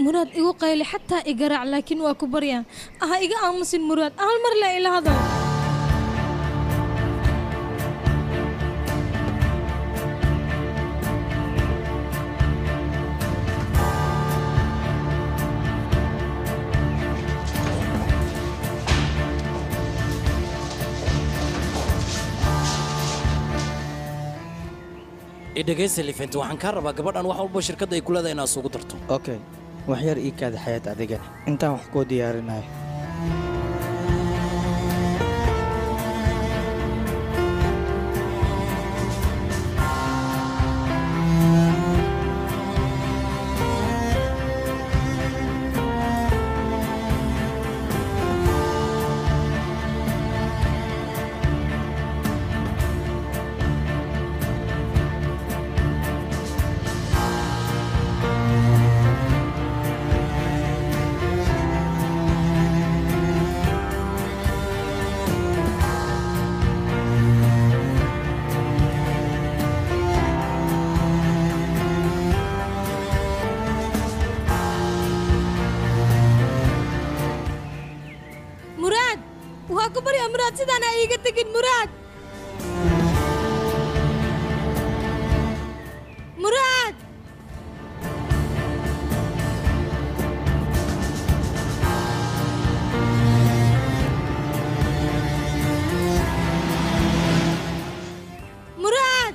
muraad igu qayli xataa igaraac laakiin waa ku baryaan aha iga aamusin muraad hal mar le ila hadal idhegaysa lifent waxaan kaa rabaa gabadhan wax walba shirkadda ay ku leedahay inaad isugu darto okay wax yar ii kaada xayaad adigani intaan wax kuu diyaarinayo muraad waa ku baryaa muraad sidaan ha iiga tegin muraad muraad muraad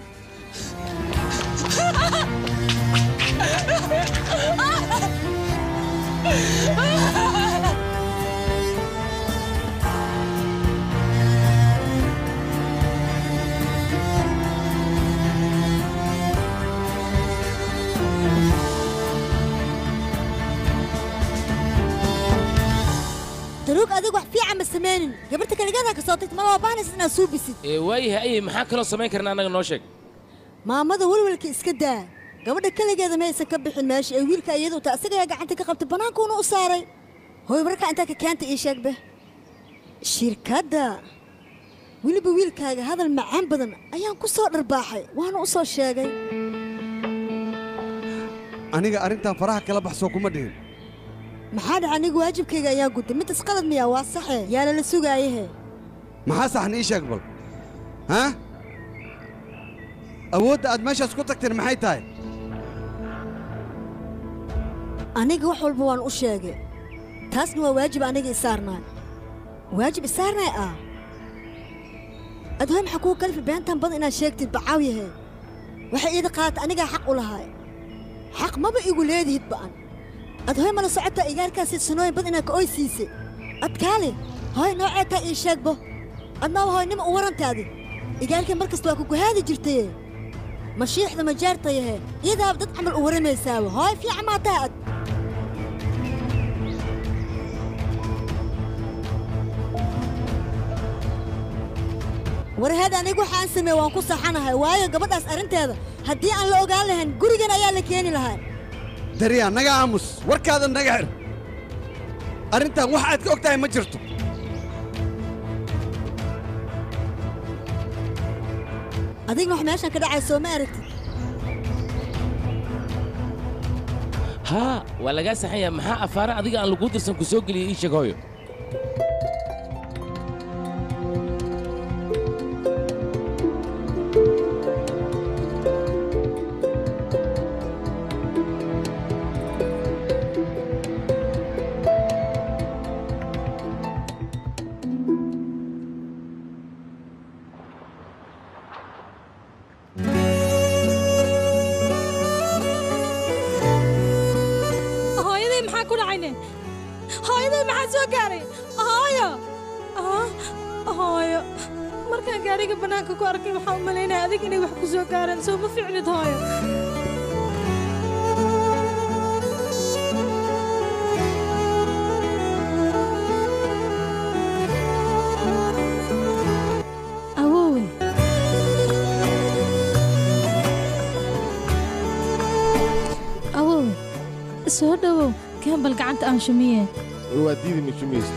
daruug adigu wax fiican ma samaynin gabarta kaligadaa ka soo tagta ma loo baahnaysa inaad suubisid ee waayahay ayay maxaa kaloo samayn karna annaga noo sheeg maamada welwelka iska daa gabadha keligeeda maysan ka bixin meesha ee wiilka iyadu ta asagayaa gacanta ka qabtay bannaankuuna u saaray hooy markaa intaa ka keenta ii sheegbe shirkadda weliba wiilkaaga hadal macaan badan ayaan ku soo dharbaaxay waana u soo sheegay aniga arrintan faraha kala baxsoo kuma dhihin maxaa dhaca anigu waajibkayga ayaa gudday midas qalad miyaa waa saxe yaa lala sugaayahe maxaa saxan ii sheeg bal haa awoodda aad meeshaas ku tagteen maxay tahay aniga wax walba waan u sheegay taasna waa waajib aniga isaarnaay waajib isaarnaay ah adhoy maxaa kuu kalifi beentan badan inaad sheegtid bacaaw yahay waxay iida qaadata anigaa xaq u lahaay xaq maba igu leedihid ba'an adhoy mala socota igaarkaasi sanooyin bad inaad ka oy siisay adkaali hoy noocee taa ii sheegbo adnaba hoynima u warantaadi igaarkii mar kasta waa ku guhaadi jirtaye mashiixda majaartayahe iyadaaba dad camal u waramaysaaba hooy fiican maa taha ad warheed anigu waxaan sameeye waan ku saxanahay waayo gabadhaas arrinteeda haddii aan la ogaan lahayn gurigan ayaa la keeni lahaa dariya naga aamus warkaada naga xir arrintan wax aad ka og tahay ma jirto adigna wax meeshan ka dhacay soo ma aragtid haa waa lagaa saxan yahay maxaa afaare adiga aan laguu dirsan ku soo geliyey ii sheeg hooyo hooyaday maxaa ku dhacayne hooyaday maxaa soo gaaray hooyo Ah, hooyo markaan gaariga bannaanka ku arkay waxaan u malaynaya adig inay wax ku soo gaareen soo ma ficnid hooyo awowe awowe soo dhowow kembal gacanta aan shumiye waa diidi mishumayst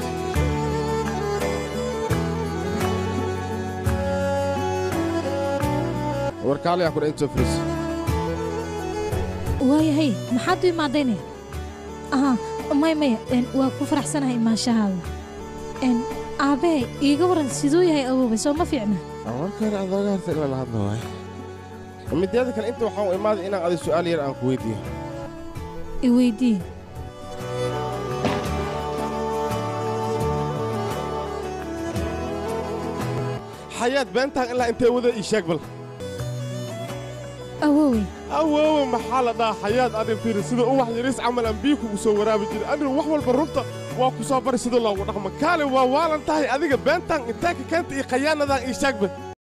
warkaalayaa kudha inta fris waayahay maxaad u imaadayne aha may maya een, waa ku faraxsanahay maashahaada een, aabbahay iiga waran siduu yahay awoobay soo ma fiicna warkaan adooga harta ilaa la hadla waay mideeda kale inta waxaan u imaaday inaan adi su'aal yar aan ku weydiiyo i weydii xayaad beentaan ilaa intee wada ii sheeg bal awoowey awoowe maxaa la dhahaa xayaad adin fiiri sida uwax yariis camal aan biyo kugu soo waraabi jiray anigu wax walba runta waa ku soo bari sida loogu dhaqmo kaale waa waalan tahay adiga beentaan intee ka keenta iyo khayaanadan ii sheegba